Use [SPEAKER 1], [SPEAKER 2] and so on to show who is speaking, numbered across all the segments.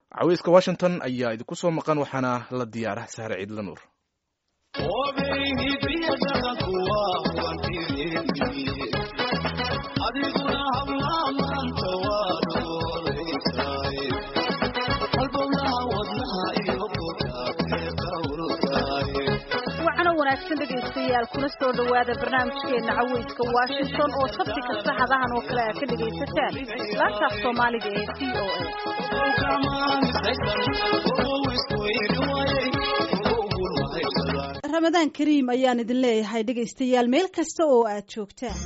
[SPEAKER 1] caweyska washington ayaa idinku soo maqan waxaana la diyaara sahre ciidla nuur
[SPEAKER 2] dhegeystayaal kuna soo dhowaada barnaamijkeena caweyska washington oo sabti kasta hadahan oo kale aad ka dhegaysataan laantaaf soomaaliga ee v o a ramadaan kariim ayaan idin leeyahay dhegaystayaal meel kasta oo aad joogtaan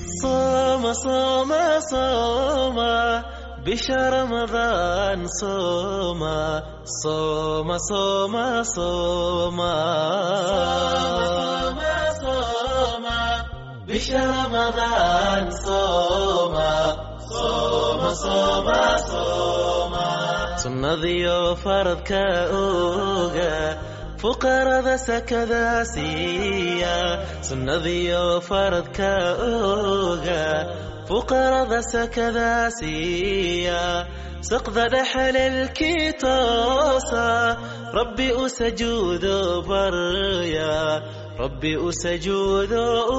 [SPEAKER 3] bisha ramadaan sooma sooma sooma sooma bisha ramadaan sooma sooma sooma sooma sunnadiyo faradka oga fuqarada sakada siiya sunnadiyo faradka oga fuqarada sakada siiya saqda dhexalelkii toosa rabbi u sajuudo barya rabbi u sajuudo u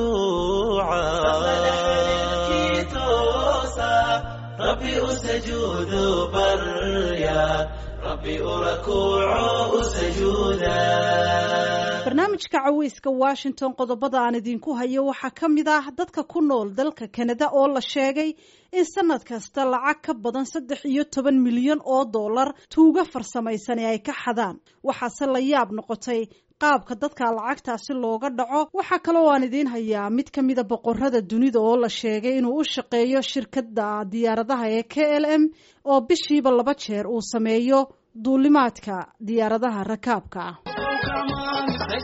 [SPEAKER 3] rabbi u sajuudo barya rabbi u rakuuco u sajuuda
[SPEAKER 2] barnaamijka caweyska washington qodobada aan idinku hayo waxaa ka mid ah dadka ku nool dalka kanada oo la sheegay in sanad kasta lacag ka badan saddex iyo toban milyan oo dollar tuuga farsamaysan ay ka xadaan waxaase la yaab noqotay qaabka dadka lacagtaasi looga dhaco waxaa kaloo aan idiin hayaa mid ka mida boqorada dunida oo la sheegay inuu u shaqeeyo shirkadda diyaaradaha ee k l m oo bishiiba laba jeer uu sameeyo duulimaadka diyaaradaha rakaabka ah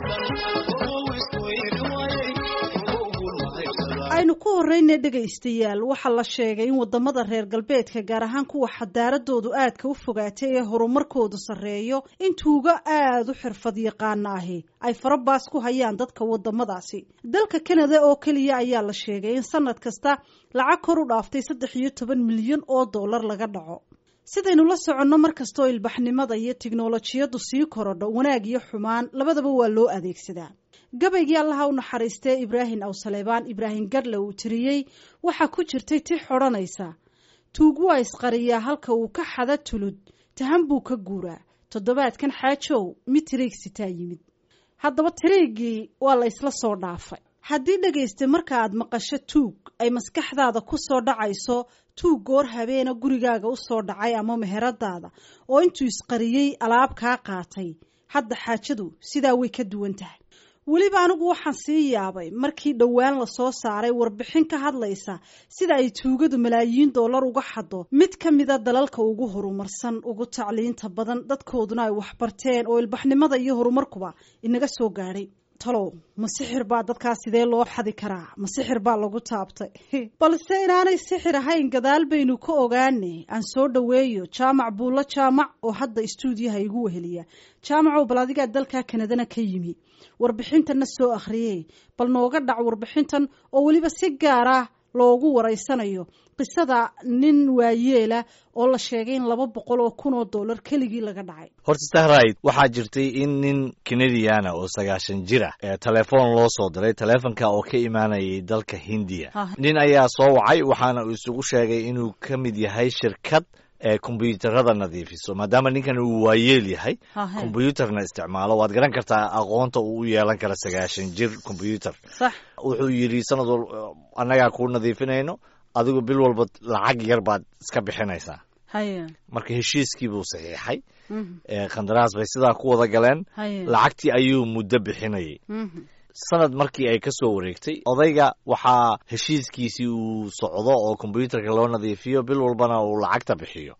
[SPEAKER 2] aynu ku horeyna dhegaystayaal waxaa la sheegay in wadamada reer galbeedka gaar ahaan kuwa xadaaradoodu aadka u fogaatay ee horumarkoodu sarreeyo in tuugo aada u xirfad yaqaana ahi ay farabaas ku hayaan dadka wadamadaasi dalka kanada oo keliya ayaa la sheegay in sanad kasta lacag kor u dhaaftay saddex iyo toban milyan oo dollar laga dhaco sidaynu la soconno mar kastoo ilbaxnimada iyo tiknolojiyaddu sii korodho wanaag iyo xumaan labadaba waa loo adeegsadaa gabaygii allaha u naxariistee ibraahim awsaleebaan ibraahim gadle uu tiriyey waxaa ku jirtay ti xodhanaysa tuug waa isqariyaa halka uu ka xada tulud tahan buu ka guuraa toddobaadkan xaajow mid tiriigsitaa yimid haddaba tiriiggii waa la ysla soo dhaafay haddii dhegaysta marka aad maqasho tuug ay maskaxdaada ku soo dhacayso tuug goor habeena gurigaaga u soo dhacay ama meheradaada oo intuu isqariyey alaab kaa qaatay hadda xaajadu sidaa way ka duwan tahay weliba anigu waxaan sii yaabay markii dhowaan lasoo saaray warbixin ka hadlaysa sida ay tuugadu malaayiin dollar uga xado mid ka mida dalalka ugu horumarsan ugu tacliinta badan dadkooduna ay waxbarteen oo ilbaxnimada iyo horumarkuba inaga soo gaadhay talow ma sixir baa dadkaas sidee loo xadi karaa ma sixir baa lagu taabtay balse inaanay sixir ahayn gadaal baynu ka ogaane aan soo dhoweeyo jaamac buulo jaamac oo hadda istuudiyaha igu weheliya jaamacow bal adigaa dalka kanadana ka yimi warbixintanna soo akhriyey bal nooga dhac warbixintan oo weliba si gaar ah loogu waraysanayo qisada nin waayeela oo la sheegay in laba boqol oo kun oo dollar keligii laga dhacay
[SPEAKER 4] horta sahrayd waxaa jirtay in nin kanadiana oo sagaashan jir ah ee telefoon loo soo diray teleefonka oo ka imaanayay dalka hindiya nin ayaa soo wacay waxaana uu isugu sheegay inuu ka mid yahay shirkad ee kombyuutarada nadiifiso maadaama ninkan uu waayeel yahay kombyuutarna isticmaalo waad garan kartaa aqoonta uu u yeelan kara sagaashan jir kombyuutar wuxuu yidhi sanad wal annagaa kuu nadiifinayno adigu bil walba lacag yar baad iska bixinaysaa marka heshiiskii buu saxiixay khandaraas bay sidaa ku wada galeen lacagtii ayuu muddo bixinayay sanad markii ay ka soo wareegtay odayga waxaa heshiiskiisii uu socdo oo kombyuutarka loo nadiifiyo bil walbana uu lacagta bixiyo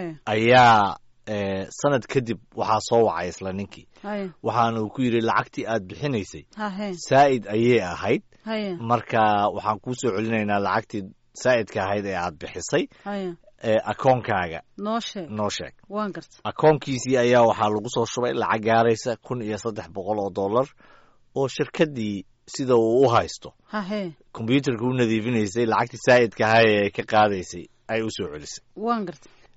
[SPEAKER 4] ayaa sanad kadib waxaa soo wacay isla ninkii waxaana uu ku yidhi lacagtii aad bixinaysay saa'id ayay ahayd marka waxaan kuu soo celinaynaa lacagtii saa'idka ahayd ee aad bixisay akoonkaaga
[SPEAKER 2] noo sheeg
[SPEAKER 4] noo sheeg
[SPEAKER 2] waan garta
[SPEAKER 4] akoonkiisii ayaa waxaa lagu soo shubay lacag gaaraysa kun iyo saddex boqol oo dollar oo shirkaddii sida uu u haysto
[SPEAKER 2] hahe
[SPEAKER 4] kombyuutarka u nadiifinaysay lacagtii saa'idka ahay ee ka qaadaysay ay u soo celisay
[SPEAKER 2] waan garta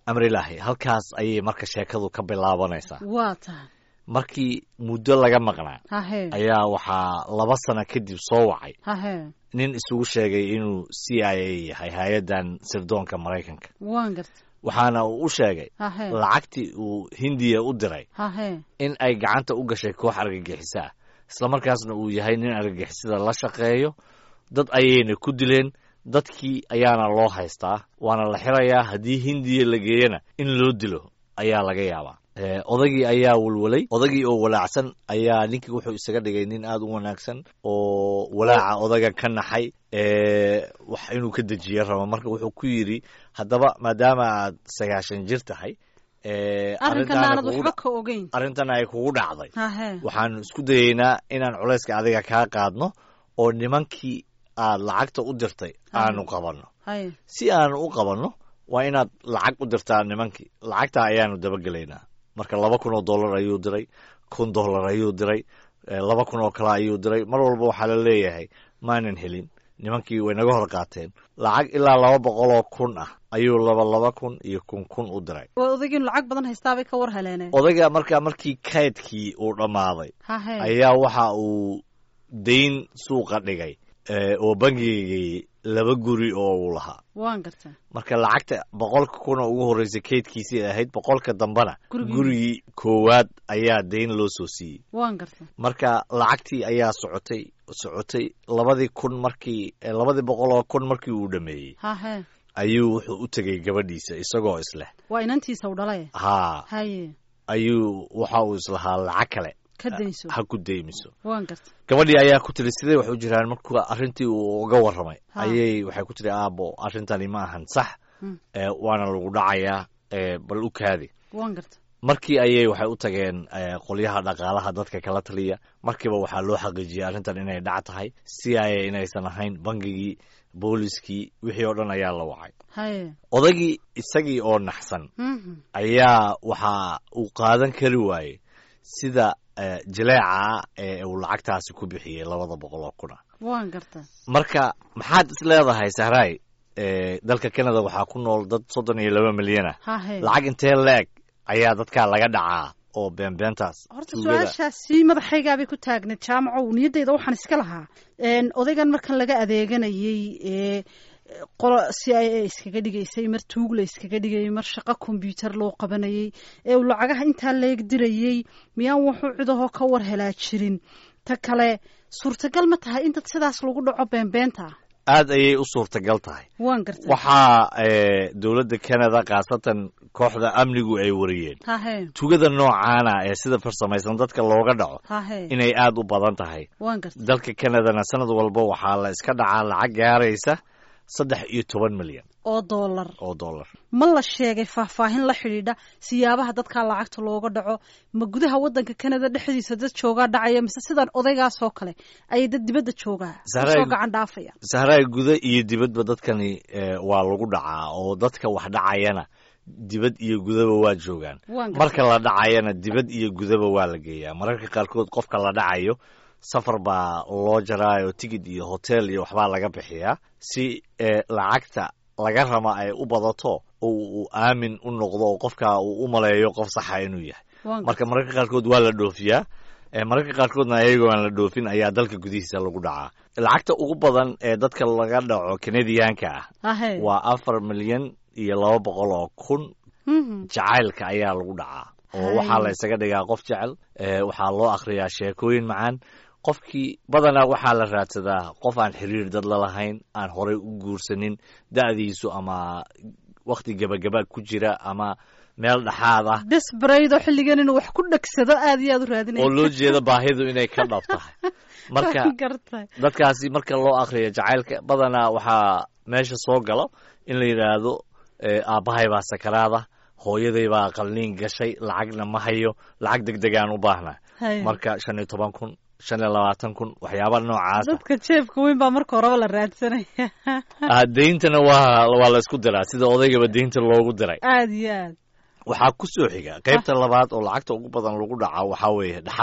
[SPEAKER 4] amrilaahi halkaas ayay marka sheekadu ka bilaabanaysaa
[SPEAKER 2] waa tahay
[SPEAKER 4] markii muddo laga maqnaa
[SPEAKER 2] hahe
[SPEAKER 4] ayaa waxaa laba sano kadib soo wacay
[SPEAKER 2] hahe
[SPEAKER 4] nin isugu sheegay inuu c i a yahay hay-addan sirdoonka maraykanka
[SPEAKER 2] waan garta
[SPEAKER 4] waxaana uu u sheegay
[SPEAKER 2] hahe
[SPEAKER 4] lacagtii uu hindiya u diray
[SPEAKER 2] hahe
[SPEAKER 4] in ay gacanta u gashay koox argagixiso ah islamarkaasna uu yahay nin argagixisada la shaqeeyo dad ayayna ku dileen dadkii ayaana loo haystaa waana la xirayaa haddii hindiya la geeyana in loo dilo ayaa laga yaabaa Eh, odagii ayaa walwalay odagii oo walaacsan ayaa ninkii wuxuu isaga dhigay nin aada u wanaagsan oo walaaca odaga ka naxay eh, wax inuu ka dejiyo rabo marka wuxuu ku yidhi haddaba maadaama aad sagaashan jir tahay eh,
[SPEAKER 2] arrinkan
[SPEAKER 4] arrintaana
[SPEAKER 2] aanad
[SPEAKER 4] kugu
[SPEAKER 2] waxba
[SPEAKER 4] dha-
[SPEAKER 2] ka ogeyn
[SPEAKER 4] arrintan ay kugu dhacday
[SPEAKER 2] hahe
[SPEAKER 4] waxaanu isku dayeynaa inaan culayska adiga kaa qaadno oo nimankii aad lacagta u dirtay aanu qabanno
[SPEAKER 2] haye
[SPEAKER 4] si aanu u qabanno waa inaad lacag u dirtaa nimankii lacagta ayaanu dabagelaynaa marka laba kun oo dollar ayuu diray kun dollar ayuu diray eh, laba kun oo kale ayuu diray mar walba waxaa la leeyahay maanan helin nimankii way naga hor qaateen lacag ilaa laba boqol oo kun ah ayuu laba laba kun iyo kun kun u diray
[SPEAKER 2] waa odaygiinu lacag badan haystaabay ka war heleeneen
[SPEAKER 4] odayga markaa markii kaydkii uu dhammaaday
[SPEAKER 2] hahe
[SPEAKER 4] ayaa waxa uu dayn suuqa dhigay eh, oo bangigii laba guri oo uu lahaa
[SPEAKER 2] waan garta
[SPEAKER 4] marka lacagta boqolka kuna ugu horreysay kaydkiisii ahayd boqolka dambena
[SPEAKER 2] Gurigii.
[SPEAKER 4] gurigii koowaad ayaa dayn loo soo siiyey
[SPEAKER 2] waan garta
[SPEAKER 4] marka lacagtii ayaa socotay socotay labadii kun markii eh, labadii boqol oo kun markii uu dhameeyey
[SPEAKER 2] hahe
[SPEAKER 4] ayuu wuxuu u tegey gabadhiisa isagoo isleh
[SPEAKER 2] waa inantiisa u dhalay
[SPEAKER 4] haa
[SPEAKER 2] haye
[SPEAKER 4] ayuu waxa uu islahaa lacag kale
[SPEAKER 2] ka dayso
[SPEAKER 4] ha ku deymiso
[SPEAKER 2] waan garta
[SPEAKER 4] gabadhii ayaa ku tiri sidee wax u jiraan markuu arrintii uu uga warramay
[SPEAKER 2] Ha.
[SPEAKER 4] ayay waxay ku tiri aabo arrintani ma ahan sax
[SPEAKER 2] Mm.
[SPEAKER 4] ee, waana lagu dhacayaa ee, bal u kaadi
[SPEAKER 2] waan garta
[SPEAKER 4] markii ayay waxay u tageen ee, qolyaha dhaqaalaha dadka kala taliya markiiba waxaa loo xaqiijiyey arrintan inay dhac tahay c i a inaysan ahayn bangigii booliskii wixii oo dhan ayaa la wacay
[SPEAKER 2] haye
[SPEAKER 4] odagii isagii oo naxsan
[SPEAKER 2] Mhm.
[SPEAKER 4] ayaa waxa uu qaadan kari waayey sida ee, jaleeca ee uu lacagtaasi ku bixiyey labada boqol oo kuna
[SPEAKER 2] waan garta
[SPEAKER 4] marka maxaad is leedahay sahraay ee, dalka canada waxaa ku nool dad soddon iyo laba milyan ah
[SPEAKER 2] hahe
[SPEAKER 4] lacag intee leeg ayaa dadkaa laga dhacaa oo beenbeentaas
[SPEAKER 2] horta
[SPEAKER 4] tuugada
[SPEAKER 2] su-aashaasi madaxaygaabay ku taagneed jaamacow niyaddayda waxaan iska lahaa Een, odaygan markan laga adeeganayey ee qolo c i a iskaga dhigaysay mar tuug la iskaga dhigayay mar shaqo kombyuutar loo qabanayey ee uu lacagaha intaa leeg dirayey miyaan wuxuu cidahoo ka war helaa jirin ta kale suurtagal ma tahay in dad sidaas lagu dhaco beenbeenta
[SPEAKER 4] aad ayay u suurtagal tahay
[SPEAKER 2] waan gartay
[SPEAKER 4] waxaa ee, dowladda canada khaasatan kooxda amnigu ay wariyeen
[SPEAKER 2] hahe
[SPEAKER 4] tugada noocaana ee sida farsamaysan dadka looga dhaco
[SPEAKER 2] hahe
[SPEAKER 4] inay aad u badan tahay
[SPEAKER 2] waan gartay
[SPEAKER 4] dalka canadana sanad walba waxaa la iska dhacaa lacag gaaraysa saddex iyo toban milyan
[SPEAKER 2] oo doolar
[SPEAKER 4] oo dollar
[SPEAKER 2] ma la sheegay faahfaahin la xidhiidha siyaabaha dadkaa lacagta looga dhaco ma gudaha wadanka canada dhexdiisa dad joogaa dhacaya mise sidan odaygaas oo kale ayay dad dibadda joogaa
[SPEAKER 4] Sahraay-
[SPEAKER 2] soo gacan dhaafaya
[SPEAKER 4] sahraay guda iyo dibadba dadkani ee, waa lagu dhacaa oo dadka wax dhacayana dibad iyo gudaba waa joogaan
[SPEAKER 2] waan gartay
[SPEAKER 4] marka la dhacayana dibad iyo gudaba waa la geeyaa mararka qaarkood qofka la dhacayo safar baa loo jaraayo tigid iyo hotel iyo waxbaa laga bixiyaa si ee, lacagta laga rama ay u badato oo uu aamin u noqdo oo qofka uu u maleeyo qof saxa inuu yahay
[SPEAKER 2] waan
[SPEAKER 4] marka mararka qaarkood waa la dhoofiyaa ee mararka qaarkoodna ayagoo aan la dhoofin ayaa dalka gudihiisa lagu dhacaa lacagta ugu badan ee dadka laga dhaco kanadiyaanka ah
[SPEAKER 2] hahe
[SPEAKER 4] waa afar milyan iyo laba boqol oo kun
[SPEAKER 2] Mhm.
[SPEAKER 4] jacaylka ayaa lagu dhacaa oo
[SPEAKER 2] Hay.
[SPEAKER 4] waxaa la isaga dhigaa qof jecel ee, waxaa loo akhriyaa sheekooyin macaan qofkii badanaa waxaa la raadsadaa qof aan xiriir dad lalahayn aan horay u guursanin da'diisu ama wakhti gebagaba ku jira ama meel dhexaad ah
[SPEAKER 2] desbaraydo xilligan inuu wax ku dhegsado aad iyo aad u raadinaya
[SPEAKER 4] oo loo jeeda baahidu inay ka dhab tahay marka
[SPEAKER 2] Waan gartay
[SPEAKER 4] dadkaasi marka loo akhriyo jacaylka badanaa waxaa meesha soo galo in la yidhaahdo ee, aabbahay baa sakaraada hooyaday baa qalniin gashay lacagna ma hayo lacag deg degaan u baahnaa
[SPEAKER 2] Haye.
[SPEAKER 4] marka shan iyo toban kun shan iyo labaatan kun waxyaaba noocaasa
[SPEAKER 2] dadka jeebka weyn baa marka horeba la raadsanaya
[SPEAKER 4] Ah, deyntana waa waa la isku diraa sida odaygaba deynta loogu diray
[SPEAKER 2] aad iyo aad
[SPEAKER 4] waxaa ku soo xiga qaybta labaad oo lacagta ugu badan lagu dhaca waxaa weeye dhaxalka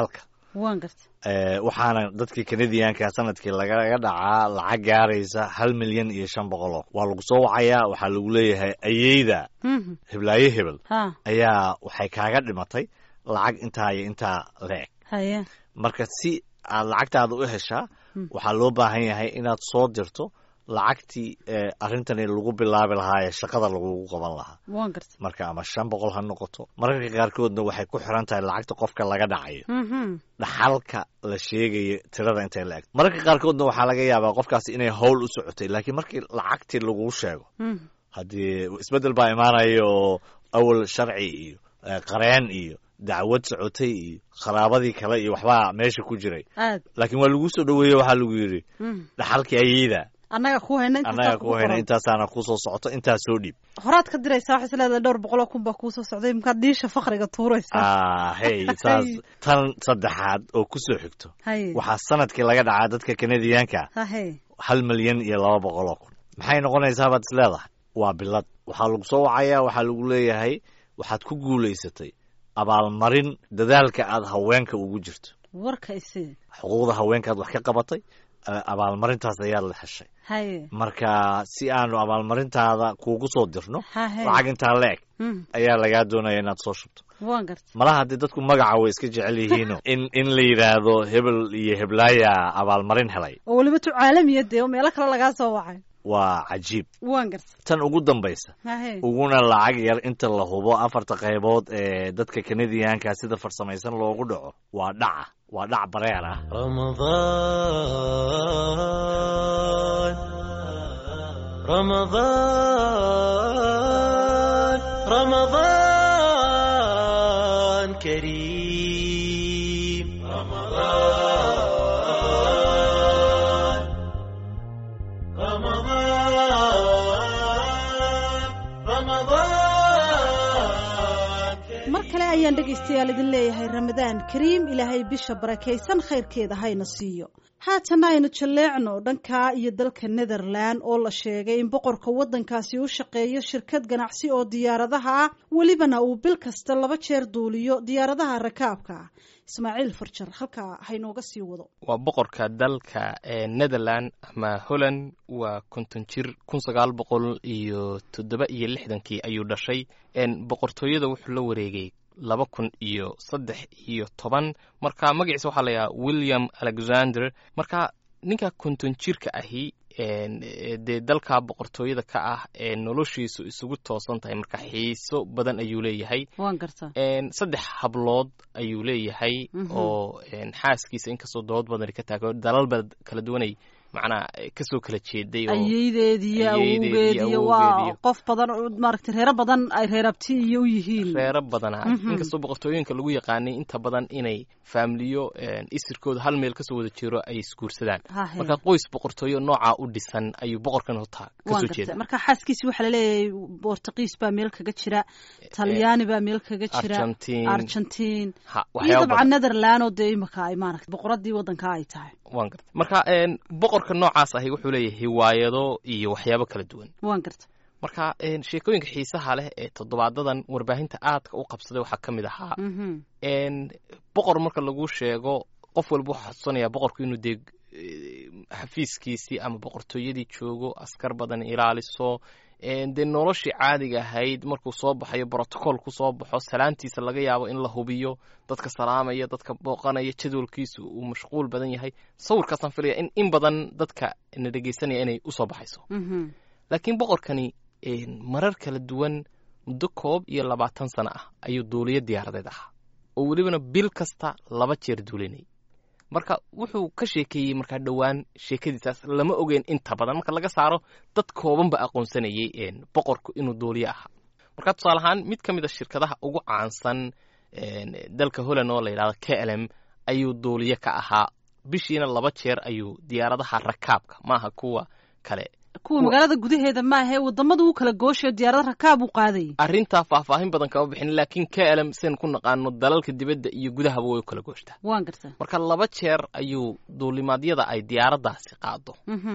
[SPEAKER 2] waan garta
[SPEAKER 4] waxaana dadkii kanadiyaanka sanadkii lagaga dhacaa lacag gaaraysa hal milyan iyo shan boqol oo waa lagu soo wacayaa waxaa lagu leeyahay ayeyda heblaayo hebel ayaa waxay kaaga dhimatay lacag intaa iyo intaa la-eg
[SPEAKER 2] haye
[SPEAKER 4] marka si aad lacagtaada u heshaa waxaa loo baahan yahay inaad soo dirto lacagtii arrintani lagu bilaabi lahaa ee shaqada lagugu qaban lahaa
[SPEAKER 2] waan garta
[SPEAKER 4] marka ama shan boqol ha noqoto mararka qaarkoodna waxay ku xiran tahay lacagta qofka laga dhacayo dhaxalka la sheegayo tirada intay la eg mararka qaarkoodna waxaa laga yaabaa qofkaasi inay howl u socotay laakiin markii lacagtii laguu sheego haddii isbeddel baa imaanaya oo awal sharci iyo qareen iyo dacwad socotay iyo qaraabadii kale iyo waxbaa meesha ku jiray
[SPEAKER 2] aad
[SPEAKER 4] laakiin waa laguu soo dhoweeye waxaa lagu yidhi dhaxalkii ayeyda
[SPEAKER 2] annaga ku hayna
[SPEAKER 4] annaga ku hayna intaasaana kusoo socoto intaa soo dhiib
[SPEAKER 2] horaad ka diraysaa waxay isleedahay dhowr boqol oo kun baa kuusoo socday markaad dhiisha fakriga tuuraysaa
[SPEAKER 4] hey saas tan saddexaad oo kusoo xigto
[SPEAKER 2] haye
[SPEAKER 4] waxaa sanadkii laga dhacaa dadka kanadiyaanka
[SPEAKER 2] hahe
[SPEAKER 4] hal milyan iyo laba boqol oo kun maxay noqonaysaa baad is leedahay waa bilad waxaa lagu soo wacayaa waxaa lagu leeyahay waxaad ku guulaysatay abaalmarin dadaalka aad haweenka ugu jirto
[SPEAKER 2] warka isi
[SPEAKER 4] xuquuqda haweenkaad wax ka qabatay abaalmarintaas ayaad la heshay
[SPEAKER 2] haye
[SPEAKER 4] marka si aanu abaalmarintaada kuugu soo dirno
[SPEAKER 2] hahe
[SPEAKER 4] lacag intaa la eg ayaa lagaa doonaya inaad soo shubto
[SPEAKER 2] waan garta
[SPEAKER 4] malaha haddii dadku magaca way iska jecel yihiino in in la yidhaahdo hebel iyo heblaaya abaalmarin helay
[SPEAKER 2] oo weliba tu caalamiya dee oo meelo kale lagaa soo wacay
[SPEAKER 4] waa cajiib
[SPEAKER 2] waan garta
[SPEAKER 4] tan ugu dambaysa
[SPEAKER 2] hahe
[SPEAKER 4] uguna lacag yar inta la hubo afarta qaybood ee dadka kanadiyaanka sida farsamaysan loogu dhaco waa dhaca waa dhac bareer ah
[SPEAKER 3] رمضان رمضان رمضان كريم رمضان رمضان رمضان
[SPEAKER 2] mar kale ayaan dhegaystayaal idin leeyahay ramadaan kariim ilaahay bisha barakaysan khayrkeeda hayna siiyo haatana aynu jalleecno dhanka iyo dalka netherland oo la sheegay in boqorka waddankaasi u shaqeeyo shirkad ganacsi oo diyaaradaha ah welibana uu bil kasta laba jeer duuliyo diyaaradaha rakaabka ah ismaaciil farjar halkaa haynooga sii wado
[SPEAKER 5] waa boqorka dalka ee netherland ama holland waa konton jir kun sagaal boqol iyo toddoba iyo lixdankii ayuu dhashay boqortooyada wuxuu la wareegay laba kun iyo saddex iyo toban marka magaciisa waxaa la yidhaha william alexander marka ninka konton jirka ahi dee dalka boqortooyada ka ah ee noloshiisu isugu toosan tahay marka xiiso badan ayuu leeyahay
[SPEAKER 2] waan gartaa
[SPEAKER 5] saddex hablood ayuu leeyahay oo xaaskiisa inkastoo dood badani ka taago dalal bad kala duwanay macnaa kasoo kala jeeday oo
[SPEAKER 2] ayeedeediyo
[SPEAKER 5] ayeedeed iyo
[SPEAKER 2] awowgeediyo waa
[SPEAKER 5] awowgeediyo.
[SPEAKER 2] qof badan oo maaragtay reero badan ay reerabti iyo u yihiin
[SPEAKER 5] reero badana
[SPEAKER 2] Mhm.
[SPEAKER 5] inkastoo boqortooyinka lagu yaqaanay inta badan inay faamiliyo isirkooda hal meel kasoo wada jiro ay isguursadaan
[SPEAKER 2] Hahe.
[SPEAKER 5] marka qoys boqortooyo noocaa u dhisan ayuu boqorkan hotaa
[SPEAKER 2] waan
[SPEAKER 5] kasoo
[SPEAKER 2] gartay
[SPEAKER 5] jeeda
[SPEAKER 2] marka xaaskiisi waxaa laleeyahay bortuqiis baa meel kaga jira talyaani baa meel kaga jira
[SPEAKER 5] Argentine.
[SPEAKER 2] argentiin
[SPEAKER 5] Ha,
[SPEAKER 2] iyo
[SPEAKER 5] waxyaabo
[SPEAKER 2] dabcan
[SPEAKER 5] badan
[SPEAKER 2] netherland oo dee imika ay maaragtay boqoradii waddanka ay tahay
[SPEAKER 5] waan gartay marka een, boqorka noocaas ahi wuxuu leeyahay hiwaayado iyo waxyaabo kala duwan
[SPEAKER 2] waan gartay
[SPEAKER 5] marka een, sheekooyinka xiisaha leh ee toddobaadadan warbaahinta aadka u qabsaday waxaa ka mid ahaa
[SPEAKER 2] Mhm.
[SPEAKER 5] een, boqor marka lagu sheego qof walba waxaa xasuusanayaa boqorku inuu dee eh, xafiiskiisii ama boqortooyadii joogo askar badan ilaaliso een, dee noloshii caadiga ahayd markuu soo baxayo brotocool ku soo baxo salaantiisa laga yaabo in la hubiyo dadka salaamaya dadka booqanaya jadwalkiisu uu mashquul badan yahay sawirkaasaan filaya in in badan dadka na dhegeysanaya inay usoo baxayso
[SPEAKER 2] Mhm.
[SPEAKER 5] laakiin boqorkani een, marar kala duwan muddo koob iyo labaatan sano ah ayuu duuliyo diyaaradeed ahaa oo welibana bil kasta laba jeer duulinay marka wuxuu ka sheekeeyey markaa dhowaan sheekadiisaas lama ogeyn inta badan marka laga saaro dad kooban ba aqoonsanayay een, boqorku inuu duuliyo ahaa marka tusaale ahaan mid ka mid a shirkadaha ugu caansan een, dalka holland oo la yidhahdo k l m ayuu duuliyo ka ahaa bishiina laba jeer ayuu diyaaradaha rakaabka maaha kuwa kale
[SPEAKER 2] kuwa magaalada gudaheeda maahe wadamada u kala gooshayo diyaarada rakaab u qaadayay
[SPEAKER 5] arrintaa faahfaahin badan kama bixin laakiin k l m sidan ku naqaano dalalka dibadda iyo gudahaba way u kala gooshtaa
[SPEAKER 2] waan gartaa
[SPEAKER 5] marka laba jeer ayuu duulimaadyada ay diyaaraddaasi qaado
[SPEAKER 2] Mhm.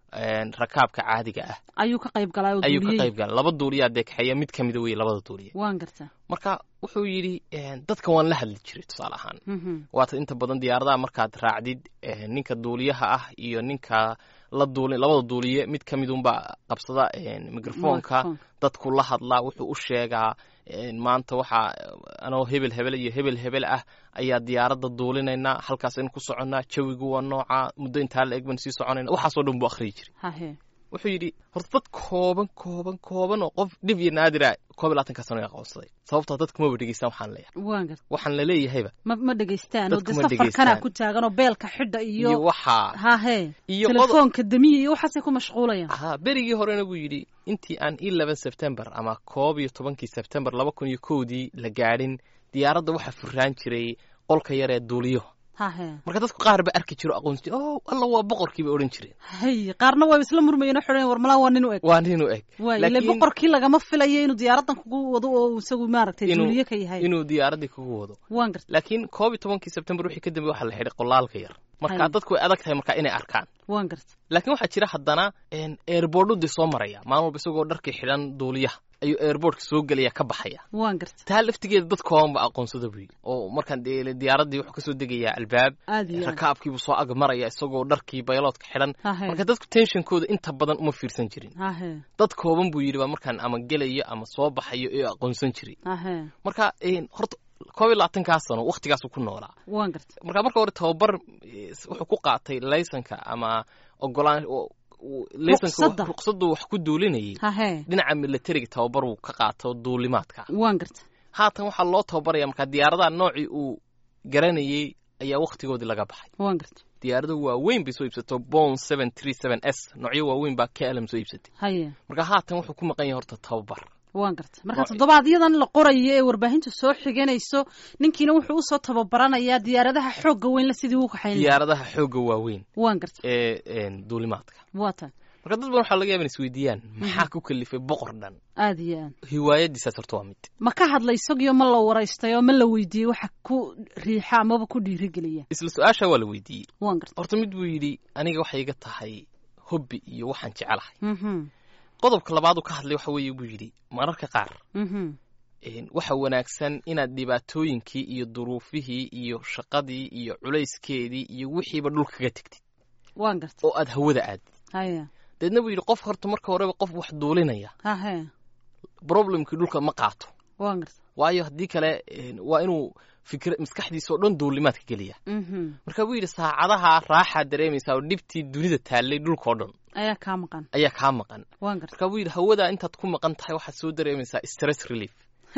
[SPEAKER 5] rakaabka caadiga ah
[SPEAKER 2] ayuu ka qayb galay oo
[SPEAKER 5] ayuu ka
[SPEAKER 2] duuliyey
[SPEAKER 5] qayb galay laba duuliyaa dee kaxeeya mid ka mida weye labada duuliye
[SPEAKER 2] waan gartaa
[SPEAKER 5] marka wuxuu yidhi dadka waan la hadli jiray tusaale ahaan
[SPEAKER 2] Mhm.
[SPEAKER 5] waata inta badan diyaaradaha markaad raacdid eh, ninka duuliyaha ah iyo ninka la duuli labada duuliye mid ka midunbaa qabsada eh, microfonka
[SPEAKER 2] Microphone.
[SPEAKER 5] dadku la hadlaa wuxuu u sheegaa eh, maanta waxaa anoo hebel hebel iyo hebel hebel ah ayaa diyaaradda duulinaynaa halkaasaynu ku soconnaa jawigu waa nooca muddo intaa la eg baan sii soconayna waxaasoo dhan buu akhriyi jiray
[SPEAKER 2] hahe
[SPEAKER 5] wuxuu yidhi horta dad kooban kooban kooban oo qof dhib iyo naadira koob iyo labaatanka sano ay aqoonsaday sababtoo dadku maba dhegeystaan waxaan leeyahay
[SPEAKER 2] waan garta
[SPEAKER 5] waxaan la leeyahayba
[SPEAKER 2] ma ma dhegaystaan oo
[SPEAKER 5] Dadku
[SPEAKER 2] de
[SPEAKER 5] ma
[SPEAKER 2] safarkana
[SPEAKER 5] dhegaystaan.
[SPEAKER 2] ku taagan oo beelka xidha
[SPEAKER 5] iyo
[SPEAKER 2] iyo
[SPEAKER 5] waxaa
[SPEAKER 2] hahe
[SPEAKER 5] iyo qodob-
[SPEAKER 2] telefoonka damiya iyo waxaasay ku mashquulayaan
[SPEAKER 5] haa berigii horena buu yidhi intii aan eleven september ama koob iyo tobankii september laba kun iyo kowdii la gaadhin diyaaradda waxaa furraan jiray qolka yar ee duuliyo
[SPEAKER 2] hahe
[SPEAKER 5] marka dadku qaar ba arki jiro aqoonsi jiro oh alla waa boqorkii bay odhan jireen
[SPEAKER 2] hay qaarna waa isla murmayeen oo xidhan war malaa waa nin u eg
[SPEAKER 5] waa nin u eg
[SPEAKER 2] waay ile
[SPEAKER 5] Laakiin
[SPEAKER 2] boqorkii lagama filayo inuu diyaaradan kugu wado oo isagu maaragtay
[SPEAKER 5] Inuu-
[SPEAKER 2] duuliye ka yahay
[SPEAKER 5] inuu diyaaraddii kugu wado
[SPEAKER 2] waan garta
[SPEAKER 5] laakiin koob iyo tobankii september wixii ka dambe waxaa la xidhay qolaalka yar marka
[SPEAKER 2] Hay.
[SPEAKER 5] dadku way adag tahay marka inay arkaan
[SPEAKER 2] waan garta
[SPEAKER 5] laakiin waxaa jira haddana airboardudii soo maraya maalin walba isagoo dharkii xidhan duuliyaha ayuu airboardka soo gelaya ka baxaya
[SPEAKER 2] waan garta
[SPEAKER 5] taa laftigeeda dad kooban ba aqoonsada buyi oo markaan dee diyaaradii wuxuu kasoo degayaa albaab
[SPEAKER 2] aad iyo aad
[SPEAKER 5] rakaabkiibuu soo ag maraya isagoo dharkii bayloodka xidhan
[SPEAKER 2] hahe
[SPEAKER 5] marka dadku tensionkooda inta badan uma fiirsan jirin
[SPEAKER 2] hahe
[SPEAKER 5] dad kooban buu yidhi baa markaan ama gelayo ama soo baxayo ee aqoonsan jiray
[SPEAKER 2] hahe
[SPEAKER 5] marka een, horta koob iyo labaatankaa sano waktigaasuu ku noolaa
[SPEAKER 2] waan garta
[SPEAKER 5] marka marka hore tababar eh, wuxuu ku qaatay laysanka ama ogolaan o- u- laysanka
[SPEAKER 2] Ruqsadda.
[SPEAKER 5] wax- ruqsaddu wax ku duulinayay
[SPEAKER 2] hahe
[SPEAKER 5] dhinaca militariga tababar uu ka qaato duulimaadka
[SPEAKER 2] waan garta
[SPEAKER 5] haatan waxaa loo tababaraya markaa diyaaradaha noocii uu garanayey ayaa waktigoodii laga baxay
[SPEAKER 2] waan garta
[SPEAKER 5] diyaarado waaweyn bay soo iibsato bon seven three seven s noocyo waaweyn baa klm soo iibsatay
[SPEAKER 2] haye
[SPEAKER 5] marka haatan wuxuu ku maqan yahay horta tababar
[SPEAKER 2] waan garta marka
[SPEAKER 5] Waa-
[SPEAKER 2] toddobaadyadaan la qorayo ee warbaahintu soo xiganayso ninkiina wuxuu usoo tababaranayaa diyaaradaha xoogga weynla sidii uu kaxayn lahaa
[SPEAKER 5] diyaaradaha xoogga waaweyn
[SPEAKER 2] waan garta
[SPEAKER 5] ee een, duulimaadka
[SPEAKER 2] waa tan
[SPEAKER 5] marka dad badan waxaa laga yaaba in isweydiiyaan maxaa ku kalifay boqor dhan
[SPEAKER 2] aad iyo aad
[SPEAKER 5] hiwaayadiisaas horta waa mid
[SPEAKER 2] ma ka hadla isagiyo ma la waraystay oo ma la weydiiyey waxa ku riixa amaba ku dhiirigeliya
[SPEAKER 5] isla su-aasha waa la weydiiyey
[SPEAKER 2] waan garta
[SPEAKER 5] horta mid buu yidhi aniga waxay iga tahay hobbi iyo waxaan jecelahay
[SPEAKER 2] mhm
[SPEAKER 5] qodobka labaad uu ka hadlay waxa weeye buu yidhi mararka qaar
[SPEAKER 2] mhm
[SPEAKER 5] een, waxa wanaagsan inaad dhibaatooyinkii iyo duruufihii iyo shaqadii iyo culayskeedii iyo wixiiba dhul kaga tegtid
[SPEAKER 2] waan garta
[SPEAKER 5] oo aad hawada aadid
[SPEAKER 2] haye
[SPEAKER 5] deedna buu yidhi qof horta marka horeba qof wax duulinaya
[SPEAKER 2] hahe
[SPEAKER 5] problemkii dhulka ma qaato
[SPEAKER 2] waan garta
[SPEAKER 5] waayo haddii kale een, waa inuu fikr maskaxdiisa oo dhan duulimaadka geliya
[SPEAKER 2] mhm
[SPEAKER 5] marka buu yidhi saacadaha raaxaad dareemaysaa oo dhibtii dunida taallay dhulkao dhan
[SPEAKER 2] ayaa kaa maqan
[SPEAKER 5] ayaa kaa maqan
[SPEAKER 2] waan garta
[SPEAKER 5] marka buu yidhi hawada intaad ku maqan tahay waxaad soo dareemaysaa stress relief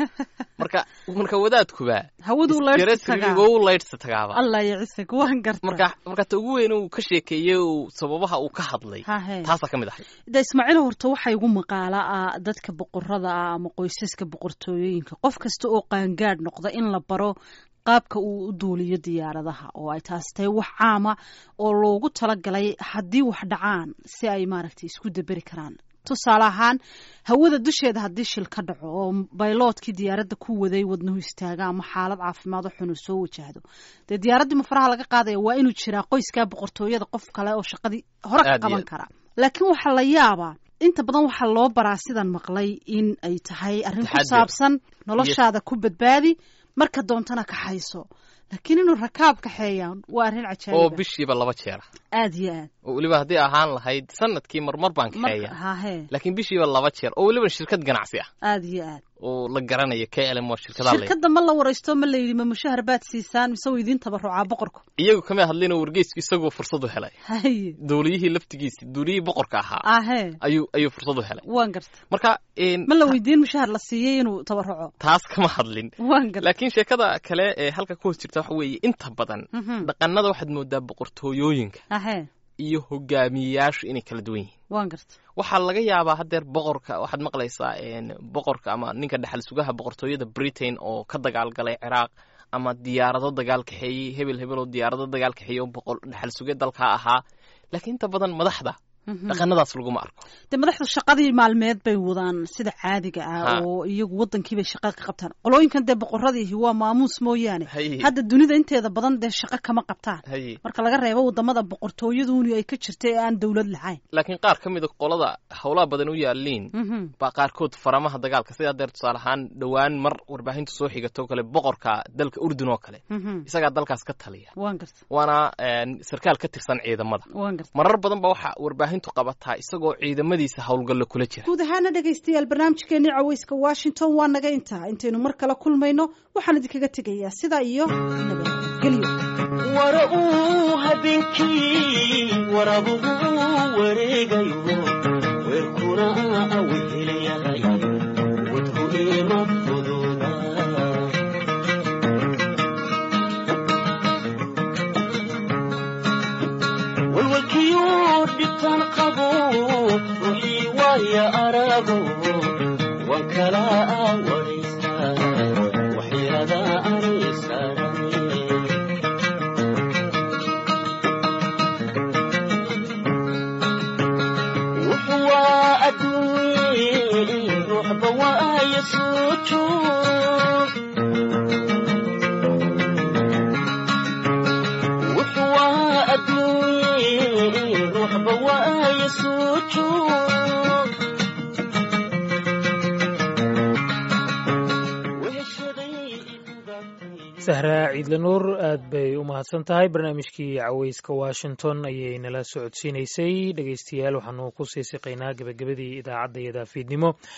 [SPEAKER 5] marka marka wadaadkuba
[SPEAKER 2] hawaduu laydhsa
[SPEAKER 5] stress relief
[SPEAKER 2] tagaa
[SPEAKER 5] oo u laydhsa tagaaba
[SPEAKER 2] allah yacisag waan garta
[SPEAKER 5] marka marka ta ugu weyn uu ka sheekeeyey uu sababaha uu ka hadlay
[SPEAKER 2] hahe
[SPEAKER 5] taasaa ka mid ahay
[SPEAKER 2] de ismaaciil horta waxaa igu maqaala ah dadka boqorada ah ama qoysaska boqortooyooyinka qof kasta oo qaangaadh noqda in la baro qaabka uu u duuliyo diyaaradaha oo ay taasi tahay wax caama oo loogu talagalay haddii wax dhacaan si ay maaragtay isku daberi karaan tusaale ahaan hawada dusheeda haddii shil ka dhaco oo bayloodkii diyaaradda ku waday wadnuhu istaaga ama xaalad caafimaad oo xun uu soo wajahdo dee diyaaraddii mafaraha laga qaadaya waa inuu jiraa qoyskaa boqortooyada qof kale oo shaqadii hore ka
[SPEAKER 5] Aad iyo
[SPEAKER 2] qaban
[SPEAKER 5] aad.
[SPEAKER 2] kara laakiin waxaa la yaabaa inta badan waxaa loo baraa sidan maqlay in ay tahay arrin ku
[SPEAKER 5] Taxadir.
[SPEAKER 2] saabsan noloshaada ku badbaadi marka doontana kaxayso laakiin inuu rakaab kaxeeya waa arrin
[SPEAKER 5] oo
[SPEAKER 2] cajaayiba
[SPEAKER 5] bishiiba laba jeera
[SPEAKER 2] aad iyo aad
[SPEAKER 5] oo weliba haddii ahaan lahayd sanadkii marmar baan
[SPEAKER 2] marka
[SPEAKER 5] kaxeeya
[SPEAKER 2] hahe
[SPEAKER 5] laakiin bishiiba laba jeer oo weliba shirkad ganacsi ah
[SPEAKER 2] aad iyo aad
[SPEAKER 5] oo la garanayo klm oo shirkadaha le
[SPEAKER 2] shirkadda ma la waraysto ma la yidhi ma mushahar baad siisaan mise waa idiin tabarucaa boqorku
[SPEAKER 5] iyagu kama hadlin oo wargeysku isagoo fursad u helay
[SPEAKER 2] haye
[SPEAKER 5] duuliyihii laftigiisi duuliyihii boqorka ahaa
[SPEAKER 2] ahe
[SPEAKER 5] ayuu ayuu fursad u helay
[SPEAKER 2] waan garta
[SPEAKER 5] marka een,
[SPEAKER 2] ma la weydiin mushahar la siiyey inuu tabaruco
[SPEAKER 5] taas kama hadlin
[SPEAKER 2] waan garta
[SPEAKER 5] laakiin sheekada kale ee halka ku hoos jirta waxa weeye inta badan
[SPEAKER 2] Mhm.
[SPEAKER 5] dhaqanada waxaad moodaa boqortooyooyinka
[SPEAKER 2] ahe
[SPEAKER 5] iyo hogaamiyeyaashu inay kala duwan yihiin
[SPEAKER 2] waan garta
[SPEAKER 5] waxaa laga yaabaa haddeer boqorka waxaad maqlaysaa een, boqorka ama ninka dhexal sugaha boqortooyada britain oo ka dagaalgalay ciraaq ama diyaarado dagaal kaxeeyey hebel hebel oo diyaarado dagaal kaxeeyey oo boqor dhexal suge dalka ahaa laakiin inta badan madaxda dhaqanadaas laguma arko
[SPEAKER 2] dee madaxda shaqadii maalmeed bay wadaan sida caadiga ah
[SPEAKER 5] Ha.
[SPEAKER 2] oo iyagu wadankii bay shaqa ka qabtaan qolooyinkan dee boqoradiihi waa maamuus mooyaane
[SPEAKER 5] Haye.
[SPEAKER 2] hadda dunida inteeda badan dee shaqo kama qabtaan
[SPEAKER 5] haye
[SPEAKER 2] marka laga reebo wadamada boqortooyaduuni ay ka jirta ee aan dowlad lahayn
[SPEAKER 5] laakiin qaar ka mida qolada howlaha badan u yaaliin
[SPEAKER 2] Mhm.
[SPEAKER 5] baa qaarkood faramaha dagaalka sidaa deer tusaale ahaan dhowaan mar warbaahintu soo xigato kale boqorka dalka urdun oo kale
[SPEAKER 2] Mhm.
[SPEAKER 5] isagaa dalkaas ka taliya
[SPEAKER 2] waan garta
[SPEAKER 5] waana een, sarkaal ka tirsan ciidamada
[SPEAKER 2] waan garta
[SPEAKER 5] marar badan ba waxaa warbaahintu qabataa isagoo ciidamadiisa howlgallo kula jira
[SPEAKER 2] guud ahaana dhegaystayaal barnaamijkeenii caweyska washington waa naga intaa intaynu mar kale kulmayno waxaan idinkaga tegayaa sidaa iyo nabadgelyo
[SPEAKER 3] wara uu habeenkii warabuhu wareegayo weerkuna awehelayahay wadku ima fududa walwalkiyuu dhibtaan qabo ruuxii waaya arago waan kala awaraysaa waxyaada anisaarane waa adduunye ruuxba waaya soo joog wuxuu waa adduunye ruuxba waaya soo joog weheshaday idugaagtay
[SPEAKER 6] sahraa ciidle nuur aad bay u mahadsan tahay barnaamijkii caweyska washington ayay nala socodsiinaysay dhegeystayaal waxaanu ku sii siqaynaa gebagabadii idaacadda iyo daafiidnimo